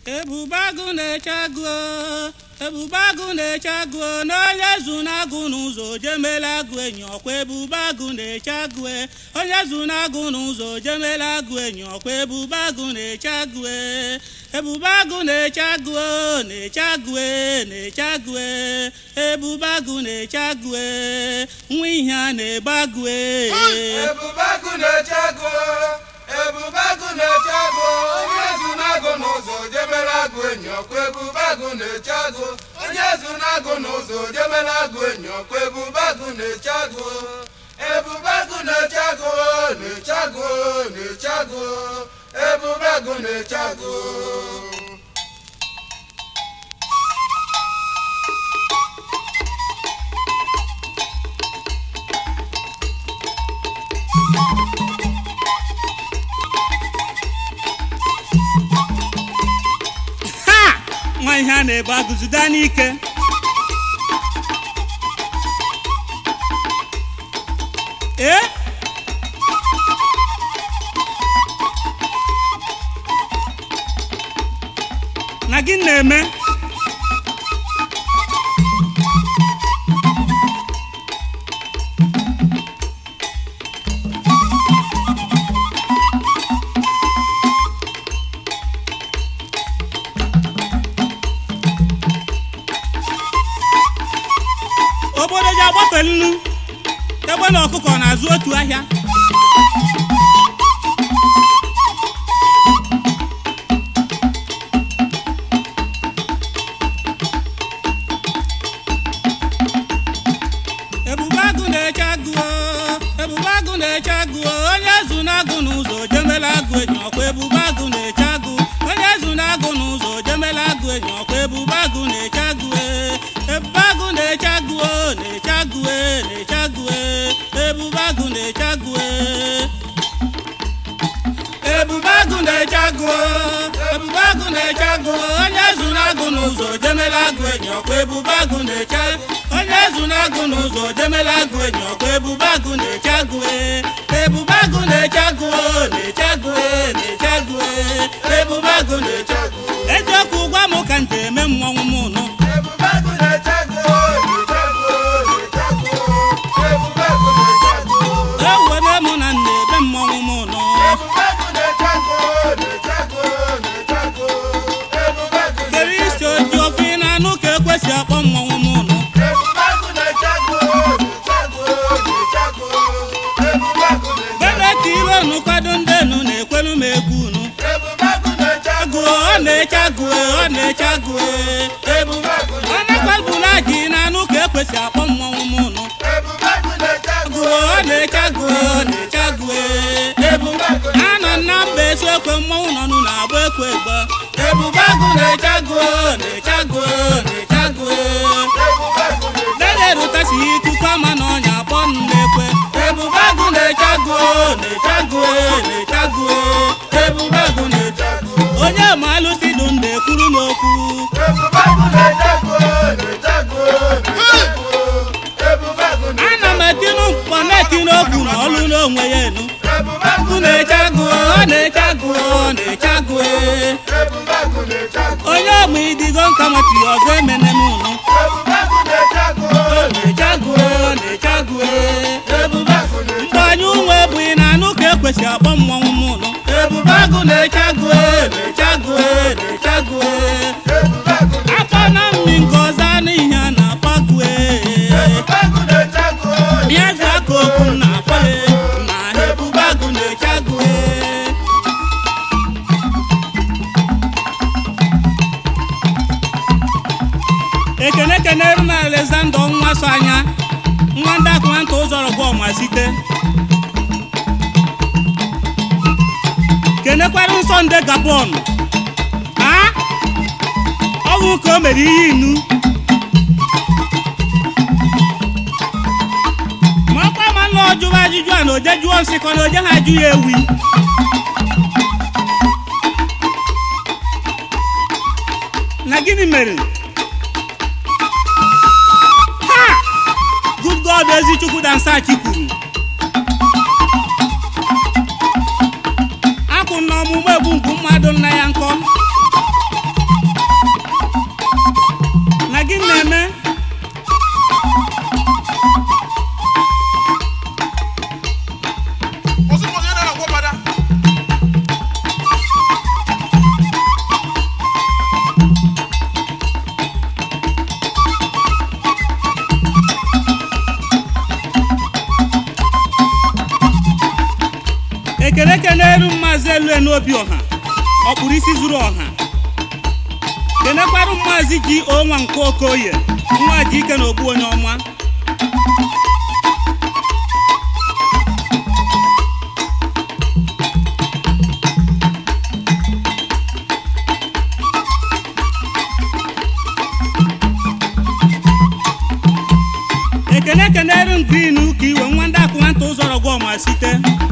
ebube agụ na-eche agụ ebube agụ na-eche agụ na onye zu na-agụ n'ụzọ jemela agụ enyi ọkwa ebube agụ na-eche agụ onye zu na-agụ n'ụzọ jemela agụ enyi ọkwa ebube agụ na-eche agụ ebube agụ na-eche agụ na-eche agụ na-eche agụ ebube agụ na-eche agụ nwa ihe a na-ebe agụ ebube agụ na-eche agụ ebube agụ na-eche agụ onye zu na-agụ n'ụzọ jemela agụ enyi ọkwa ebube agụ na-eche agụ onye zu na-agụ n'ụzọ jemela agụ enyi ọkwa ebube agụ na-eche agụ ebube agụ na-eche agụ na-eche agụ na-eche agụ ebube agụ na-eche agụ ha nwa ihe a na-ebe agụzida n'ike ee na gị na-eme obodo ji agbafe nnu egbe na ọkụkọ na-azụ otu ahịa ebube agụ na-eche agụ ebube agụ na-eche agụ onye zu na-agụ n'ụzọ jemela agụ enyi ọkwa ebube agụ na-eche agụ onye zu na-agụ n'ụzọ jemela agụ enyi ọkwa ebube agụ na-eche agụ ebube agụ na-eche agụ na-eche agụ na-eche agụ ebube agụ na-eche agụ ebube agụ na-eche agụ ebube agụ na-eche agụ onye zu na-agụ n'ụzọ jemela agụ enyi ọkwa ebube agụ na-eche agụ onye zu na-agụ n'ụzọ jemela agụ enyi ọkwa ebube agụ na-eche agụ ebube agụ na-eche agụ na-eche agụ na-eche agụ ebube agụ na-eche agụ eziokwu gwa m ka m ji eme mmọnwụ m nụ ebube agụ na-eche agụ na-eche agụ na-eche agụ ebube agụ na-eche agụ ewere m na m na-ebe mmọnwụ m nụ ebube agụ na-eche agụ na-eche agụ na-eche agụ ebube agụ kere isi oji ofe ị na-anụ ka ekwesị akpọ mmọnwụ m nụ ebube agụ na-eche agụ na-eche agụ na-eche agụ ebube agụ na-eche bebe ka ire unu kwado ndị enu na-ekwelu m egwu unu ebube agụ na-eche agụ agụ ọ na-eche agụ ọ na-eche agụ ebube agụ ọ na-ekwebula ji na-anụ ka ekwesị akpọ mmọnwụ m nụ ebube agụ na-eche agụ agụ ọ na-eche agụ ọ na-eche agụ ebube agụ anọ na mba esi ekwe mmọnwụ nọ nụ na-agba ekwe egbe ebube agụ na-eche agụ na-eche agụ na-eche agụ ebube agụ na-eche dede erutasi ikuku ama na ọnya akpọ m na-ekwe ebube agụ na-eche agụ na-eche agụ na-eche agụ ebube agụ na-eche agụ onye ma alụsị dụ ndụ ekwuru m okwu ebube agụ na-eche agụ na-eche agụ na-eche agụ ebube agụ na-eche ana m etinu mkpọ na-etinu okwu na ọlụ n'onwe ya enu ebube agụ agụ na-eche agụ ọ na-eche agụ ọ na-eche agụ ebube agụ na-eche agụ onye ọgba idigo nka nwetiri ọzọ emene m unu ebube agụ na-eche agụ na-eche agụ na-eche agụ ebube agụ na-eche mgbe anyị ụmụ ebughị na anụ ka ekwesị akpọ mmọnwụ m ụnụ ebube agụ na-eche agụ na-eche agụ na-eche agụ ebube agụ akpọ na mmi nke ọzọ anụ ihe a na-akpọ agụ ebube agụ na-eche agụ bịa zi aka okwu m na-akpọ ya na ebube agụ na-eche agụ ekene kenere m alexander nwa so anya nwa ndị akụmanta ụzọrọ gwa ọma site kenekwara nsọ nde gabon a ọnwụ ka o mere ihe inu ma ọkwa ma nna ọjụwa ajụjụ a na oje jụọ nsị kọ na oje ha ajụ ya ewi na gịnị mere ha good god ezichukwu dansachi kwuru akwụ na ọmụmụ egbu mgbu mmadụ nna ya nkọ na-eme Ozugbo onye na-agwọ gbada. ekele keneru maazị elue n'obi ọha ọkpụrụ isi zuru ọha kenekwarụ maazị ji onwa nke okoye nwa ji ike na ogbu onye ọma ekene keneru green ụka iwe nwa ndị akwụ nwata ụzọrọ gwa ọma site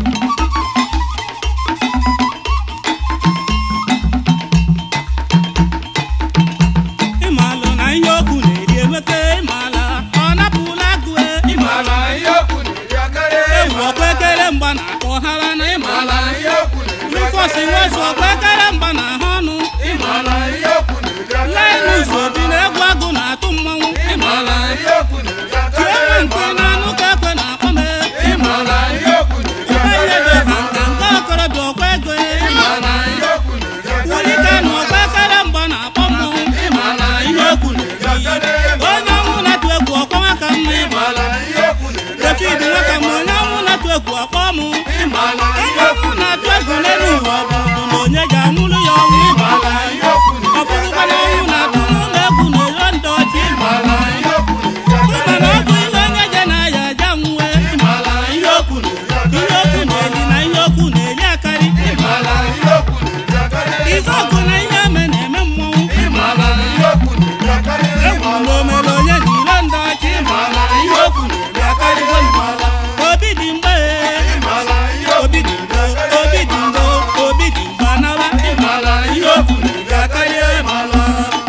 ịmalụ na ihe okwu na-eri enweke ịmala ọ napụla agụe Ịmala ihe okwu na-eri akarịa ewu ọkwa ekere mgba na akpọ hara na ịmala Ịmala ihe okwu na-eri rufọsi nwezu ọkwa ekere mgba na ahụ ọnụ Ịmala ihe okwu na-eri lainus akarịa obi na egwu agụ na-atụ mmanwụ Ịmala ihe okwu na-eri tie nwe akarịa nke na anụ ka ekwe na-akpọ m Ịmala ihe okwu na-eri ụba ihe dị akarịa ọha nka nke okorobịa ọkwa ego Ịmala ihe okwu na-eri wulite na ọkwa ekere mgba na-akpọ mmọnwụ Ịmala ihe okwu na-eri akarịa onye ọnwụ na-atụ egwu ọkwa nwaka mma Ịmala ihe okwu na-eri David nwaka ma onye ọnwụ na-atụ egwu ọkpọ mụ Ịmala onye ihe okwu ọnwụ na-atụ egwu n'elu ụwa ọ bụ na onye ji anwụrụ ya ọnwụ Ịmala ihe okwu ọ bụrụkwa na ọnwụ na-atụ n'ụlọ egwu na-ero ndị ọchị Ịmala ihe okwu na-eri mana ọ bụ ihe onye je na ya aja nwue Ịmala ihe okwu na-eri ihe okwu na-eli na ihe okwu na-eli akarị Ịmala ihe okwu na-eri akarịa ife ọgụ na ihe eme na-eme mmọnwụ Ịmala ihe okwu na-eri akarịa egwu na omere onye ji iro ndị ọchị Ịmala ihe okwu na-eri akarịa Ịmala obi dị mgbe Ịmala ihe okwu obi dị mgbe obi dị mgbe obi dị mgbe anawa Ịmala ihe okwu na-eri akarịa Ịmala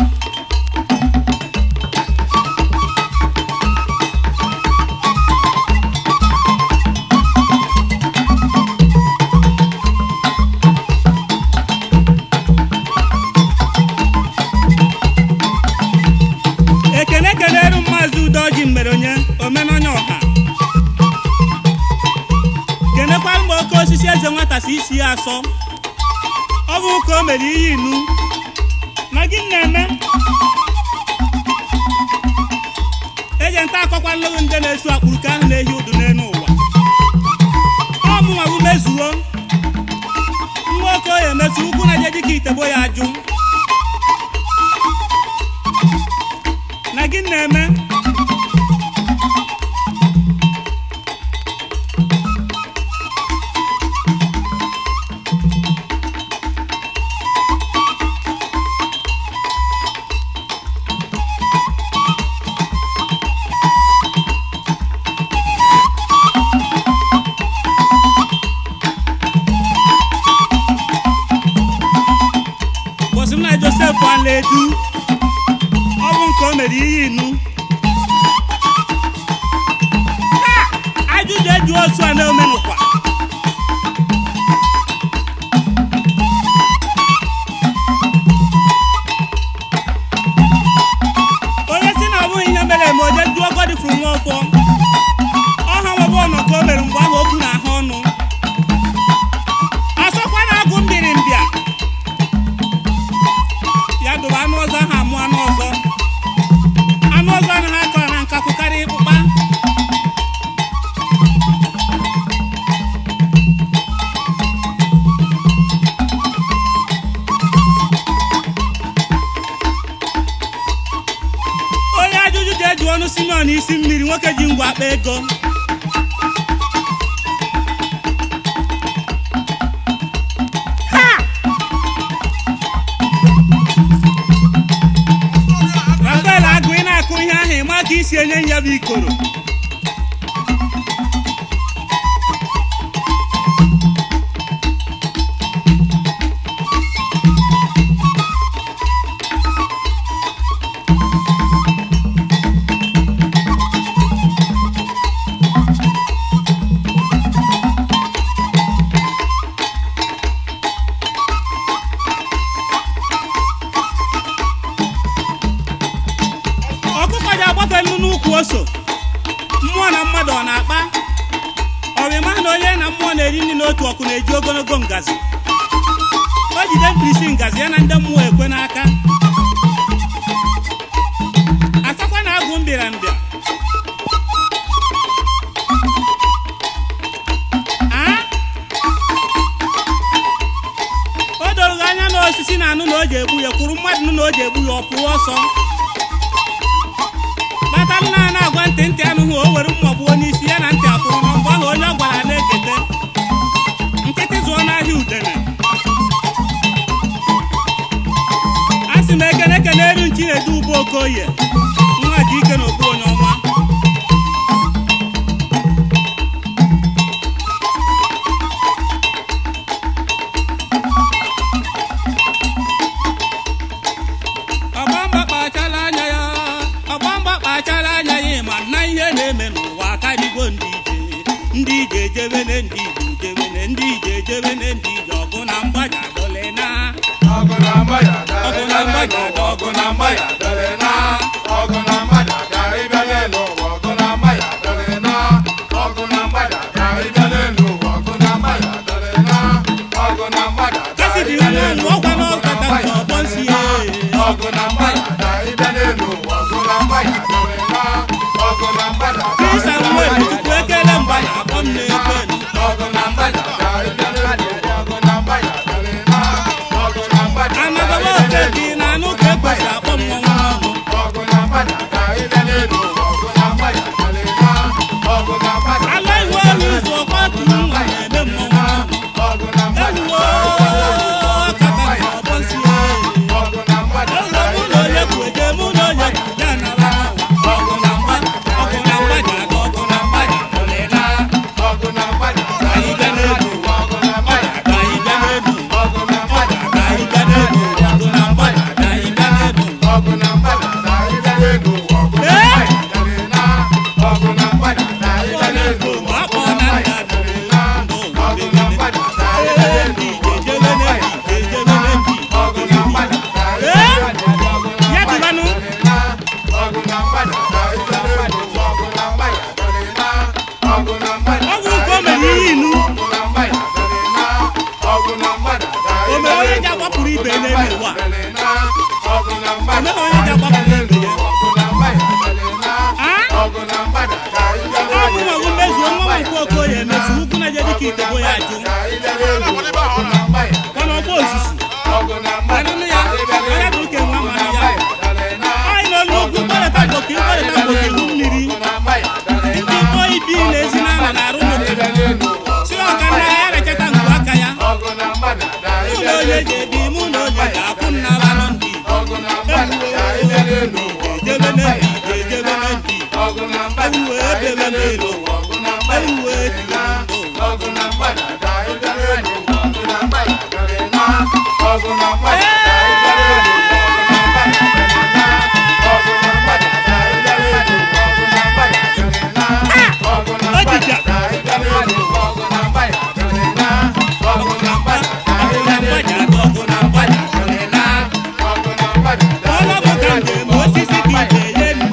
ekene keneru maazị udoji mere onye omenonye ọha kenekwara mgbe oke osisi eze nwata si isi ya asọ ọ bụ ka o mere ihe inu na gị na-eme eje nta akọkwa nlụgụ nde na-esu akpụrụka ahụ na-ehi udu n'elu ụwa ọ mụnwa bụ mezuo nwa oke oyi emesu ugwu na je dịka itebo ya ajụ na gị na-eme bọsị m na josef alaedu ọ bụ nke o mere ihe inu Ha! ajụjụ eju osu a na-omenụkwa onye si na ọ bụghị ihe mere eme oje jụọ godifru nwa ọkwọ ọha nwebe ọnọ ka o mere mgbe ahụ okwu na ahụ ọnụ asọkwa na-agụ mbiri mbịa ya dobe anụ ọzọ ahụ amụ anụ ọzọ anụ ọzọ anaghị akọ na nkakwu karịa ịkpụkpa onye ajụjụ ji eju ọnụ simeon isi mmiri nwoke ji ngwa akpa ego rafael agụ ị na-akụ ihe ahụ ịma ka isi enye ya bụ ikoro o so mmụọ na mmadụ ọ na-akpa ọrịma na onye na mmụọ na-eri nri n'otu ọkụ na-eji ogologo ngazi o jide mkpirisi ngazi ya na ndị mmụọ ekwe n'aka asakwa na agụ mbịara mbịa Ah? o doro gị anya na osisi na anụ na o ji egbu ya kwuru mmadụ nụ na o ji egbu ya ọ pụọ ọsọ kpatalụ na ana agwa ntị ntị anụghị o were mma gbuo n'isi ya na ntị akwụrụ na mgbe ahụ onye ọ gwara na-ekete nkịtị zụọ n'ahịa udene a sị m ekene ekene eru nchi na-edu ube okoye nwa ji ike na okpu onye ọma ọgbamba kpachala anya ya ọgbamba kpachala anya ya ma na ihe na-eme n'ụwa karịgo ndị ije ndị ije ejebene ndị ije ejebene ndị ije ejebene ndị ije ọgụ na mgbaja dole na ọgụ na mgbada Ọgụ na mgbada, ọgụ na mgbada dere na ọgụ na mgbada ka ịbịa n'elu ụwa ọgụ na mgbada dere na ọgụ na mgbada ka ịbịa n'elu ụwa ọgụ na mgbada dere na ọgụ na mgbada ka kasị dị ịbịa nwa n'elu nwa ọkwa ụwa n'ọkata nke ọgbọ nsi ya ọgụ na mgbada ka ịbịa n'elu ụwa ọgụ na mgbada dere na ọgụ na mgbada ka krista ịbịa nwere n'elu tupu ekele mgba na akpọ m na-ekwe ọgụ na mgbada ka ịbịa n'elu ụwa ọgụ na mgbada dere na ọgụ na mgbada ka anagaba ịbịa oke n'elu dị na anụ ka ekwesị akpọ m nwa ọnụ ọgụ na mgbada ka ịbịa n'elu ụwa ọgụ na mgbada dere na ọgụ na mgbada ala iwe ohi ụzọ ọkwa tụrụ nwa na-eme mmọnwụ ọnụ ọgụ na mgbada ewuwo ọkata nke ọgbọ nsi ya ọgụ na mgbada Ụlọ mụ na onye kwu eje mụ na onye kwu ya nara n'ụwa. Ọgụ na mgba ọgụ na mgba ji aga ọgụ na mgba ji adọlịla. ọgụ na mgbada ka Anyị ịbịa bịa n'elu n'elu ụwa ọgụ na mgbada Ka anyị bịa n'elu ọgụ na mgbada Ka anyị bịa n'elu ọgụ na mgba ji aga anyị bịa n'elu ọgụ na mgbada ka ịbịa n'elu ụwa ọgụ na Ee! mgbada dere na ọgụ na mgbada ka ịbịa n'elu ụwa ọgụ na mgbada dere na ọgụ na mgbada ka ịbịa Ee, n'elu ndị ụwa ije ọgụ jebe na n'ebi, mgbada ije jebe n'ebi. ọgụ na mgbada ka ịbịa Ee! n'elu ụwa ọgụ na Ya mgbada dịbanụ. dere na ọgụ na mgbada ka ịbịa n'elu ụwa ọgụ na mgbada dere na ọgụ na mgbada Ọ bụ nke o mere ihe inu. ọgụ na mgbada dere na ọgụ na mgbada ka O mere onye ji ịbịa agbapụrụ ibe ya n'elu ụwa. ọgụ na mgbada O mere onye ji agbapụrụ ibe ya. ọgụ na mgbada dere na Ah? ọgụ na mgbada ka ịbịa Ọ bụ nwa bụ mezuo nwa m nke Okoye emezu ukwu na je dịka itebo ya ajụ. ka ịbịa n'elu ụwa ọgụ na mgbada Mana ọgba ozuzu. ọgụ na mgbada Anụnụ ya, onye bụ nke nwa mmanụ ya. Anyị n'olu ugwu mkpọrịta mgboke mkpọrịta mgboke ihu mmiri. Ndị mkpọ ibi na-ezi n'ama na-arụ n'obodo. Si ọka nna ya rechata ngwu aka ya. Mụ na onye ji ebi, mụ na onye ga-akwụ m n'ala nọ ndị. Ejebe n'ebi, ejebe n'ebi. Ewuwe ebebe n'elu. Ewuwe etiri ndụ. Ojija. Ọgụ na mgba, ọgụ na mgba ji aga ọgụ na mgba ji adọlịla. Ọlọ bụ ka njem osisi ka ije ye nri.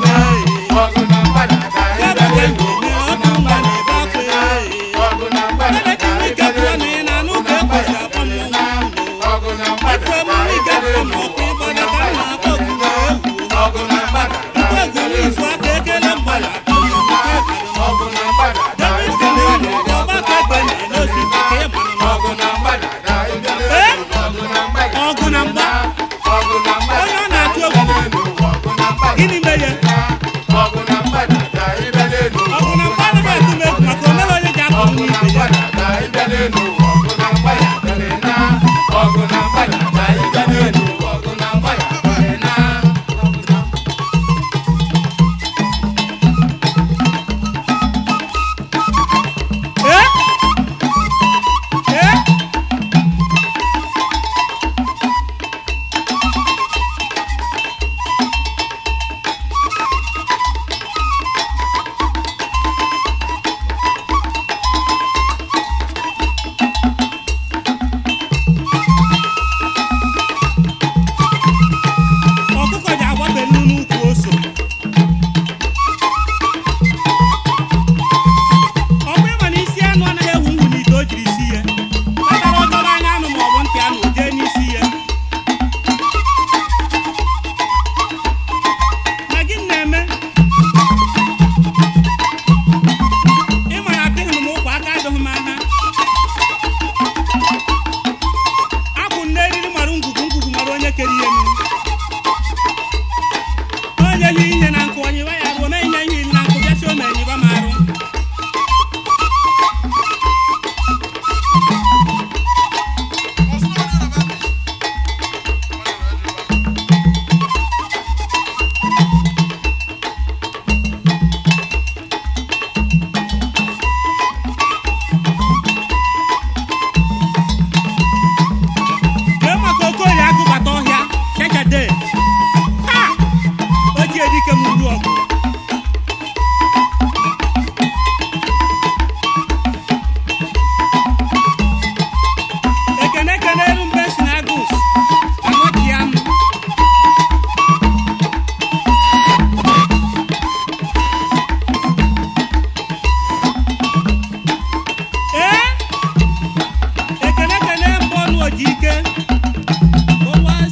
ike Bowas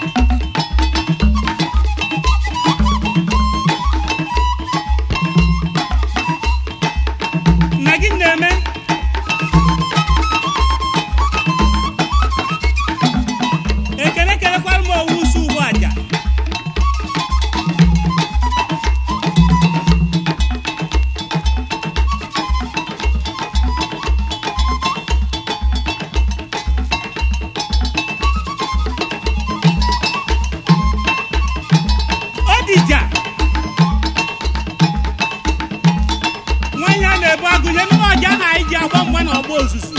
nna gị na-eme ekele kelekwara m owu usu ugbu aja Odija nwanyị a na-ebu agụnye n'ime ọja na anyị ji agba mgba na ọgba ozuzu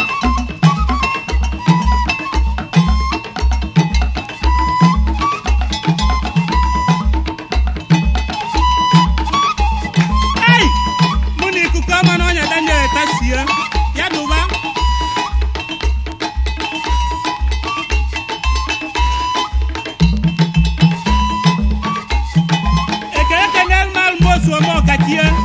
ei mụ na ikuku ọma na ọnya daniel tasie ya dụba ekele kenel mal mosu ome ọkachie